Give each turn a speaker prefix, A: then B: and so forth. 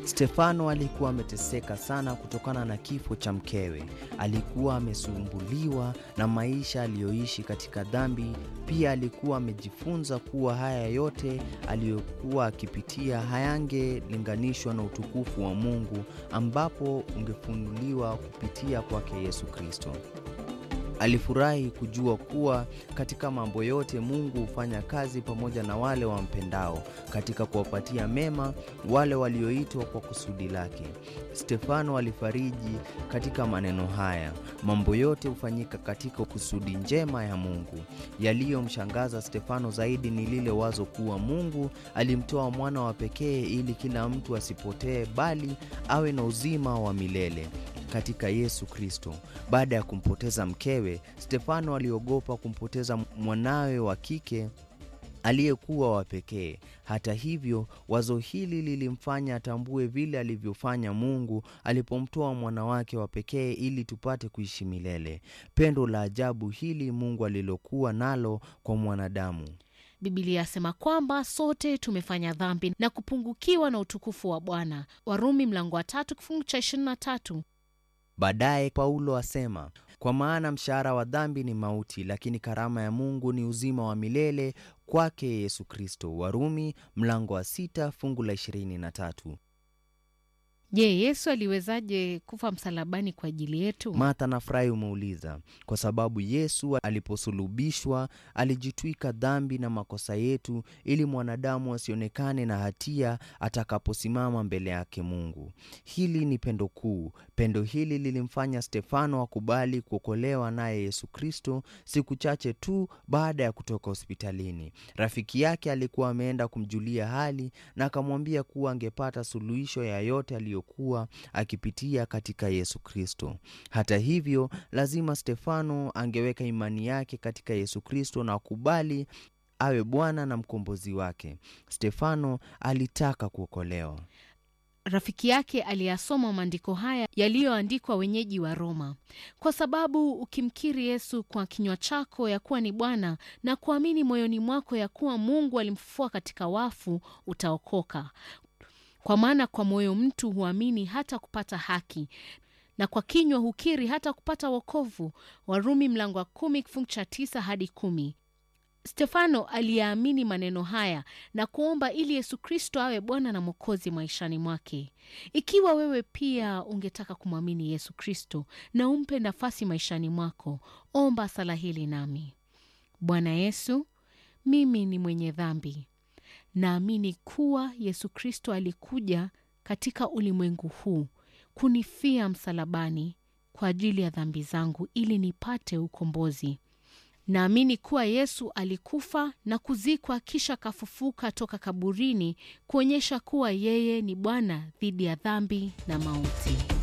A: Stefano alikuwa ameteseka sana kutokana na kifo cha mkewe. Alikuwa amesumbuliwa na maisha aliyoishi katika dhambi. Pia alikuwa amejifunza kuwa haya yote aliyokuwa akipitia hayangelinganishwa na utukufu wa Mungu ambapo ungefunuliwa kupitia kwake Yesu Kristo. Alifurahi kujua kuwa katika mambo yote Mungu hufanya kazi pamoja na wale wampendao katika kuwapatia mema wale walioitwa kwa kusudi lake. Stefano alifariji katika maneno haya, mambo yote hufanyika katika kusudi njema ya Mungu. Yaliyomshangaza Stefano zaidi ni lile wazo kuwa Mungu alimtoa mwana wa pekee ili kila mtu asipotee, bali awe na uzima wa milele katika Yesu Kristo. Baada ya kumpoteza mkewe, Stefano aliogopa kumpoteza mwanawe wa kike aliyekuwa wa pekee. Hata hivyo, wazo hili lilimfanya atambue vile alivyofanya Mungu alipomtoa mwana wake wa pekee ili tupate kuishi milele. Pendo la ajabu hili Mungu alilokuwa nalo kwa mwanadamu.
B: Biblia yasema kwamba sote tumefanya dhambi na kupungukiwa na utukufu wa Bwana. Warumi mlango wa tatu kifungu cha ishirini na tatu.
A: Baadaye Paulo asema, kwa maana mshahara wa dhambi ni mauti, lakini karama ya Mungu ni uzima wa milele kwake Yesu Kristo. Warumi mlango wa sita fungu la ishirini na tatu.
B: Je, Yesu aliwezaje kufa msalabani kwa ajili yetu?
A: Martha nafurahi umeuliza, kwa sababu Yesu aliposulubishwa alijitwika dhambi na makosa yetu, ili mwanadamu asionekane na hatia atakaposimama mbele yake Mungu. Hili ni pendo kuu. Pendo hili lilimfanya Stefano akubali kuokolewa naye Yesu Kristo siku chache tu baada ya kutoka hospitalini. Rafiki yake alikuwa ameenda kumjulia hali na akamwambia kuwa angepata suluhisho ya yote aliyo kuwa akipitia katika Yesu Kristo. Hata hivyo, lazima Stefano angeweka imani yake katika Yesu Kristo na akubali awe Bwana na mkombozi wake. Stefano alitaka kuokolewa.
B: Rafiki yake aliyasoma maandiko haya yaliyoandikwa wenyeji wa Roma, kwa sababu ukimkiri Yesu kwa kinywa chako ya kuwa ni Bwana na kuamini moyoni mwako ya kuwa Mungu alimfufua katika wafu, utaokoka. Kwa maana kwa moyo mtu huamini hata kupata haki, na kwa kinywa hukiri hata kupata wokovu. Warumi mlango wa kumi kifungu cha tisa hadi kumi. Stefano aliyaamini maneno haya na kuomba ili Yesu Kristo awe Bwana na Mwokozi maishani mwake. Ikiwa wewe pia ungetaka kumwamini Yesu Kristo na umpe nafasi maishani mwako, omba sala hili nami. Bwana Yesu, mimi ni mwenye dhambi Naamini kuwa Yesu Kristo alikuja katika ulimwengu huu kunifia msalabani kwa ajili ya dhambi zangu ili nipate ukombozi. Naamini kuwa Yesu alikufa na kuzikwa kisha kafufuka toka kaburini kuonyesha kuwa yeye ni Bwana dhidi ya dhambi na mauti.